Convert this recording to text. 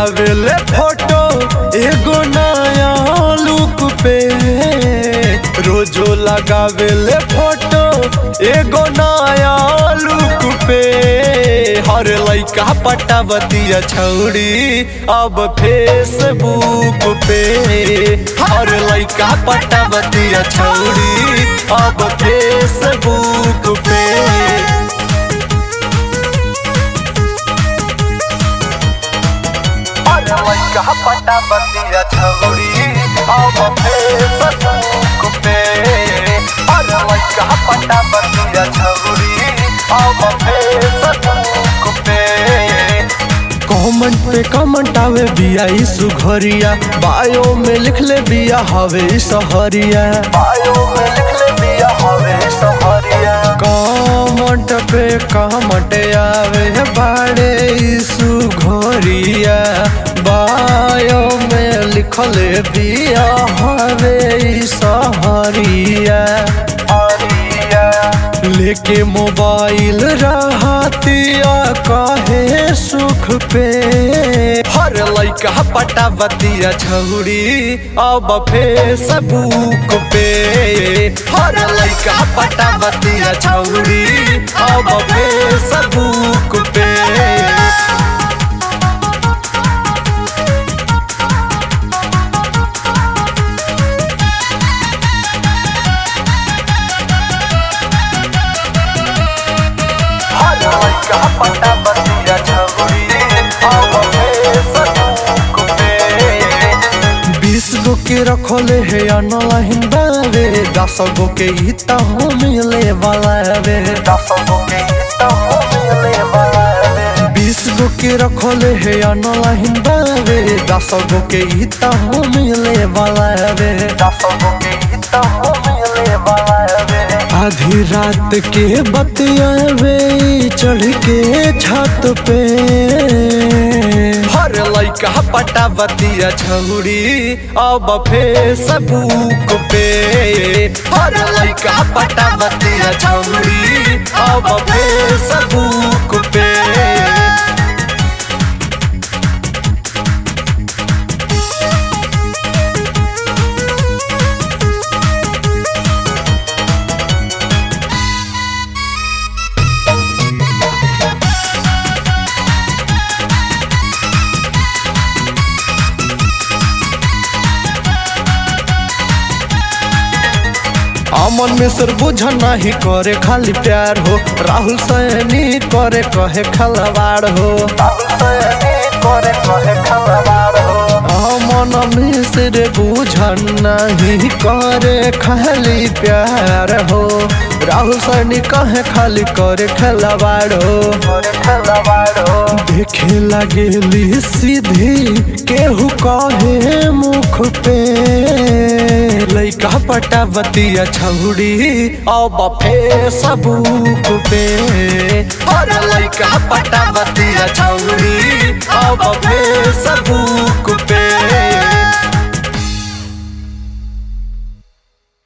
लगावेले फोटो एगो नया लुक पे रोजो लगावेले फोटो एगो नया लुक पे हर लइका पटावतिया छौड़ी अब फेसबुक पे हर लइका पटावतिया छौड़ी अब फेसबुक पे अरे लइका पटावतिया छौड़ी अब फेसबुक पे अरे लइका पटावतिया छौड़ी अब फेसबुक पे कमेंट पे कमेंट आवे बिया ई सुघरिया बायो में लिख ले बिया हवे ई सहरिया बायो में लिख ले बिया हवे ई सहरिया कमेंट पे कमेंट आवे बाड़े ई सुघरिया बायो में लिखले बिया हवे ई सहरिया लेके मोबाइल रहतिया काहे सुख पे हर लइका पटावतिया छौड़ी अब फेसबुक पे हर लइका पटावतिया छौड़ी अब फेसबुक पे हर लइका पटावतिया छौड़ी अब फेसबुक पे बीस गो के रखले है अनला हिंदावे दस गो के हिता हो मिले वाला वे दस गो के हिता हो मिले वाला वे बीस गो के रखले है अनला हिंदावे दस गो के हिता हो मिले वाला वे दस गो के हिता हो मिले वाला वे आधी रात के बतियावे चढ़ के छत पे हर लइका पटावतिया छौड़ी अब फेसबुक पे हर लइका पटावतिया छौड़ी अब फेसबुक पे अमन मिश्र बुझ नहीं करे खाली प्यार हो राहुल सैनी करे कहे खलवाड़ हो अमन मिश्र बुझ नहीं करे खाली प्यार हो राहुल सैनी कहे खाली करे खलवाड़ हो देखे लगेली सीधी केहू कहे मुख पे लइका पटावतिया छौड़ी अब फेसबुक पे हर लइका पटावतिया छौड़ी अब फेसबुक पे